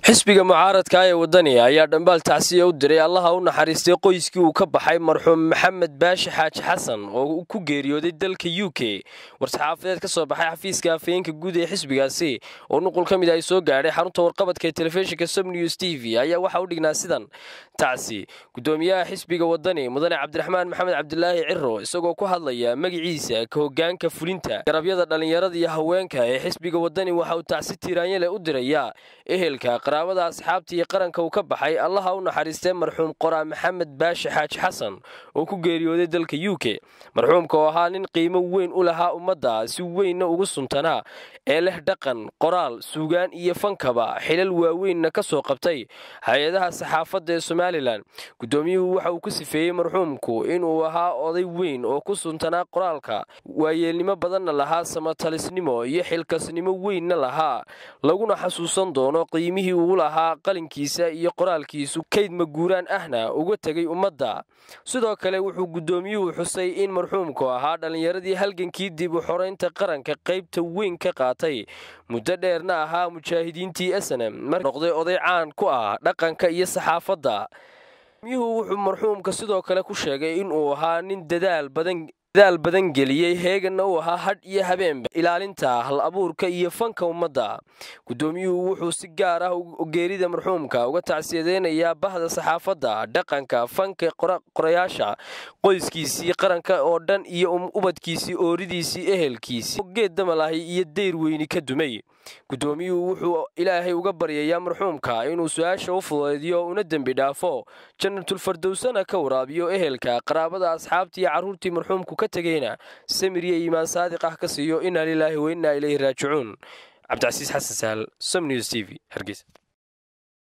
xisbiga mucaaradka ee wadani ayaa dhambaal tacsiya u diray allaha u naxariistay qoyskii uu ka baxay marxuum maxamed baashi xaaji xasan oo ku geeriyooday dalka u k war-saxaafadeed ka soo baxay xafiiska afhayeenka guud ee xisbigaasi oo nuqul ka mid ay soo gaadhay xarunta warqabadka ee telefishinka sobnews t v ayaa waxaa u dhignaa sidan tacsi gudoomiyaha xisbiga wadani mudane cabdiraxmaan maxamed cabdilaahi ciro isagoo ku hadlaya magiciisa ka hogaanka fulinta garabyada dhallinyarada iyo haweenka ee xisbiga wadani waxa uu tacsi tiiraanyale u dirayaa ehelka qaraabada asxaabta iyo qaranka uu ka baxay allaha u naxariistay marxuum qoraa maxamed baashi xaaji xasan oo ku geeriyooday dalka u k marxuumka oo ahaa nin qiimo weyn u lahaa ummadda si weynna ugu suntanaa ee leh dhaqan qoraal suugaan iyo fankaba xilal waaweynna ka soo qabtay hay-adaha saxaafadda ee somalilan gudoomiyuhu waxa uu ku sifeeyey marxuumku inuu ahaa oday weyn oo ku suntanaa qoraalka waayeelnimo badanna lahaa samatalisnimo iyo xilkasnimo weynna lahaa laguna xasuusan doono qiimihii uu lahaa qalinkiisa iyo qoraalkiisu kayd maguuraan ahna uga tegay ummadda sidoo kale wuxuu gudoomiyuhu xusay in marxuumku ahaa dhallinyaradii halgankii dib u xoraynta qaranka qaybta weyn ka qaatay muddo dheerna ahaa mujaahidiintii snm mar noqday oday caan ku ah dhaqanka iyo saxaafadda gudoomiyuhu wuxuu marxuumka sidoo kale ku sheegay inuu ahaa nin dadaal badan dadaal badan geliyey heeganna uu ahaa hadh iyo habeenba ilaalinta hal abuurka iyo fanka ummadda gudoomiyuhu wuxuu si gaar ah geerida marxuumka uga tacsiyadeynayaa bahda saxaafadda dhaqanka fanka qorayaasha qoyskiisii qaranka oo dhan iyo ubadkiisii ooridiisii ehelkiisii geed damalahi iyo deyr weyni ka dumay gudoomiyuhu wuxuu ilaahay uga baryayaa marxuumka inuu su-aasha u fudeediyo una dembi dhaafo janatulfardowsana ka waraabiyo ehelka qaraabada asxaabta iyo carruurtii marxuumku ka tegeyna samir iyo iimaan saadiq ah ka siiyo inaa lilaahi wa innaa ilayhi raajicuun cabdicasiis xasan sahal som news t v hargeysa